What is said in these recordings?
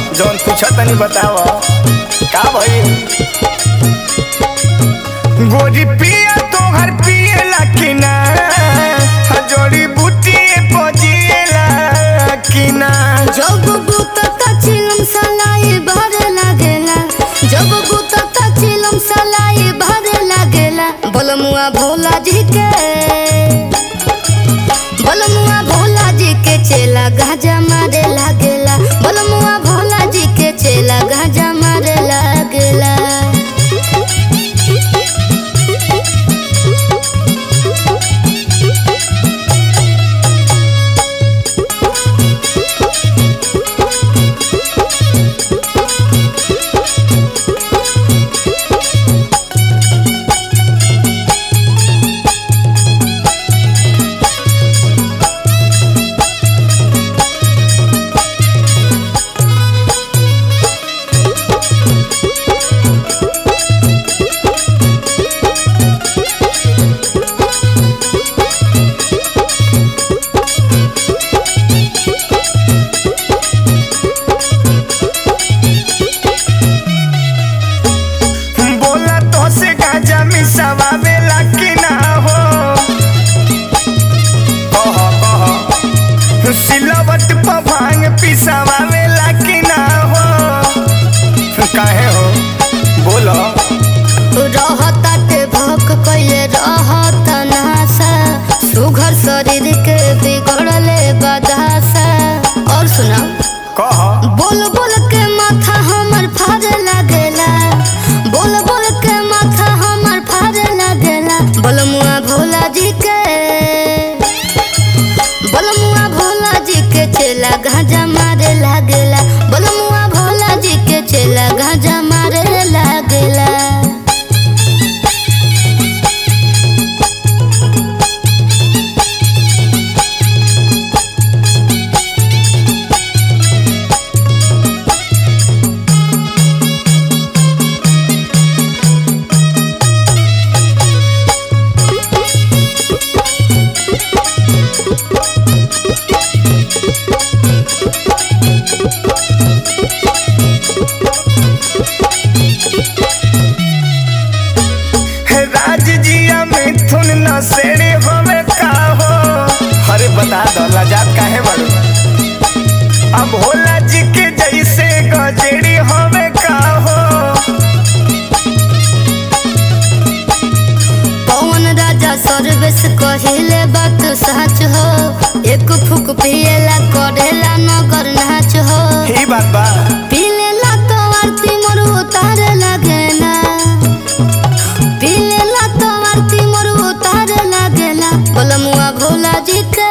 जौन पूछा तनी बताव का भई गोरी पिया तोहर पिएला कि ना जोड़ी बुटिए पजिएला कि ना जब बुतता चिलम सलाई भरे लागेला जब बुतता चिलम सलाई भरे लागेला बलमुआ भोला जी के बलमुआ भोला जी के चेला गाजा मारे लागेला बलमुआ भोला जी के चेला गाजा मारे लागेला बोला तो से गाजा मिसावावेला कि ना हो कह कह सिलवट पर भांग पिसावावेला कि ना हो काहे हो बोलो रहताटे भक कैले रहत नासा सुघर शरीर के बिगड़ले बदासा और सुना कह बोल बोल के माथा हमर फाड़े लागेला बोल बोल के माथा हमर फाड़े लागेला बलमुआ भोला जी के बलमुआ भोला जी के चेला गाजा मारे लागेला बलमुआ भोला जी के चेला गाजा मारे लागेला हे राज जिया मिथुन न सेड़े होवे का हो अरे बता दो लाजात काहे बड़ो अब भोला जी के जैसे गजेड़ी होवे का हो पवन राजा सर्वेश कहिले बात सच हो एक फूक पिएला करेला नगर नाच हो ही बात बा पीलेला तो आरती मोर उतारे लगेला पीलेला तो आरती मोर उतारे लगेला बलमुआ भोला जी के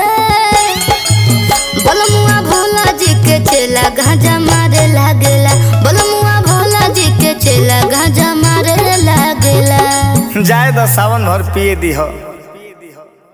बलमुआ भोला जी के चेला गाजा मारे लागेला बलमुआ भोला जी के चेला गाजा मारे लागेला जाए दो सावन भर पिए दी हो